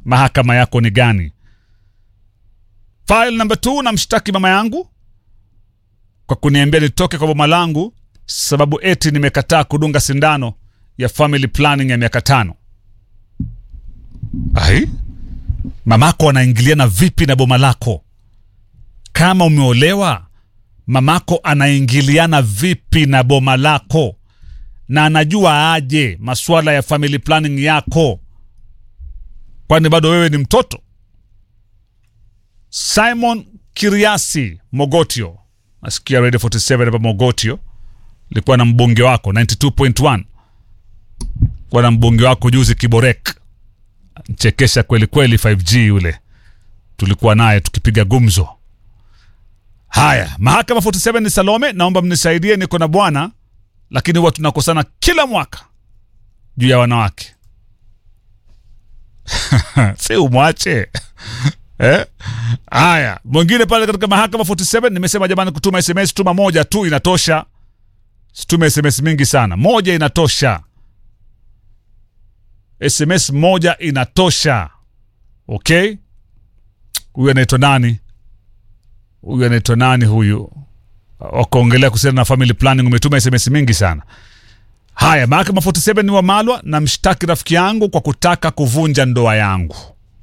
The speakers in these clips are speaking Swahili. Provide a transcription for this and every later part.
mahakama yako ni gani file number two namshtaki mama yangu kwa kuniambia nitoke kwa boma langu sababu eti nimekataa kudunga sindano ya family planning ya miaka tano ai mamako anaingiliana vipi na boma lako kama umeolewa mamako anaingiliana vipi na boma lako na anajua aje masuala ya family planning yako kwani bado wewe ni mtoto simon kiriasi mogotio nasikia radio 47 hapa mogotio likuwa na mbunge wako 92.1 kuwa na mbunge wako juzi kiborek chekesha kweli kweli 5g yule tulikuwa naye tukipiga gumzo haya mahakama 47 ni salome naomba mnisaidie niko na bwana lakini huwa tunakosana kila mwaka juu ya wanawake si umwache eh? haya mwingine pale katika mahakama 47 nimesema jamani kutuma sms tuma moja tu inatosha situme sms mingi sana moja inatosha sms moja inatosha okay huyu anaitwa nani huyu anaitwa nani huyu wakaongelea kuhusiana na family planning umetuma sms mingi sana haya mahakama 47 ni wamalwa na mshtaki rafiki yangu kwa kutaka kuvunja ndoa yangu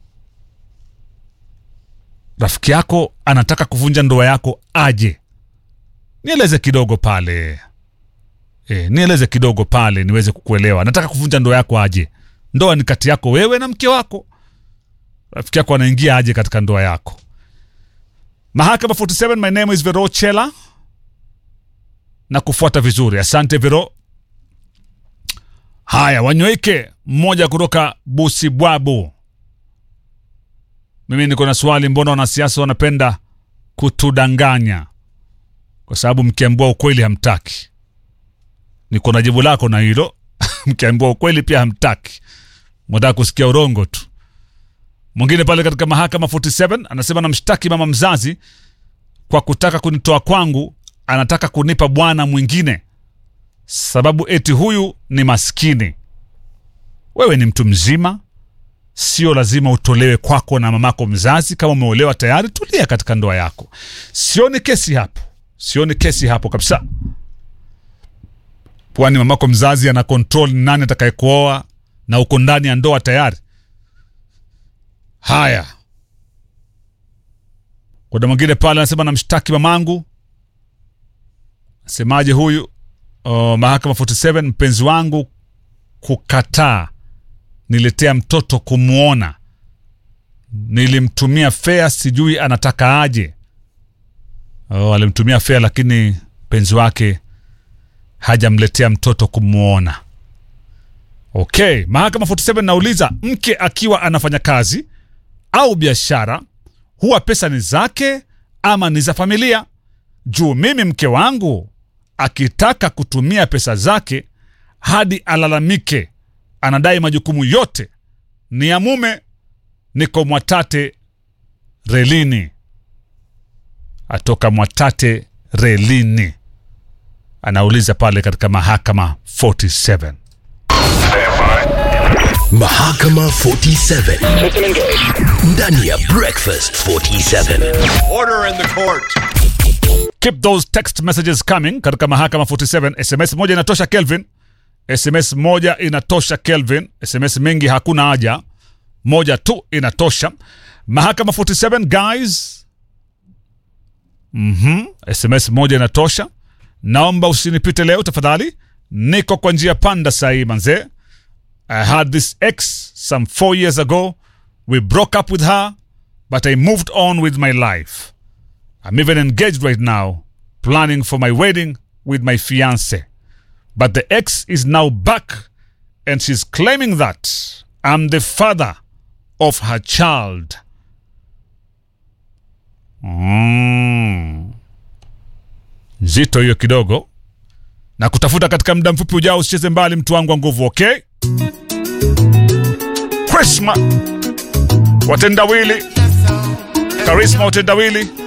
rafiki yako anataka kuvunja ndoa yako aje nieleze kidogo pale e, nieleze kidogo pale niweze kukuelewa anataka kuvunja ndoa yako aje ndoa ni kati yako wewe na mke wako rafiki yako anaingia aje katika ndoa yako mahakama 47 my name is vero chela na kufuata vizuri asante vero haya wanyweke mmoja kutoka busibwabu mimi niko na swali mbona wanasiasa wanapenda kutudanganya kwa sababu mkiambua ukweli hamtaki niko na jibu lako na hilo mkiambua ukweli pia hamtaki mwataka kusikia urongo tu mwingine pale katika mahakama 47 anasema namshtaki mama mzazi kwa kutaka kunitoa kwangu anataka kunipa bwana mwingine sababu eti huyu ni maskini wewe ni mtu mzima sio lazima utolewe kwako na mamako mzazi kama umeolewa tayari tulia katika ndoa yako sioni kesi hapo sioni kesi hapo kabisa kwani mamako mzazi ana control ni nani atakayekuoa na uko ndani ya ndoa tayari haya kuna mwingine pale anasema namshtaki mamangu asemaje huyu uh, mahakama 47 mpenzi wangu kukataa niletea mtoto kumwona nilimtumia fea sijui anataka aje oh, alimtumia fea lakini mpenzi wake hajamletea mtoto kumwona okay mahakama 47 nauliza mke akiwa anafanya kazi au biashara huwa pesa ni zake ama ni za familia juu mimi mke wangu akitaka kutumia pesa zake hadi alalamike anadai majukumu yote ni ya mume niko mwatate relini atoka mwatate relini anauliza pale katika mahakama 47 Mahakama 47 ndani ya Breakfast 47. Order in the court. keep those text messages coming katika mahakama 47 sms moja inatosha kelvin sms moja inatosha kelvin sms mingi hakuna haja moja tu inatosha mahakama 47 guys mm sms moja inatosha naomba usinipite leo tafadhali niko kwa njia panda sahii manzee i had this ex some four years ago we broke up with her but i moved on with my life I'm even engaged right now, planning for my wedding with my fiance. But the ex is now back and she's claiming that I'm the father of her child. Mm. Nzito hiyo kidogo. Na kutafuta katika muda mfupi ujao, usicheze mbali mtu wangu wa nguvu, okay? Krisma watendawili, Karisma watendawili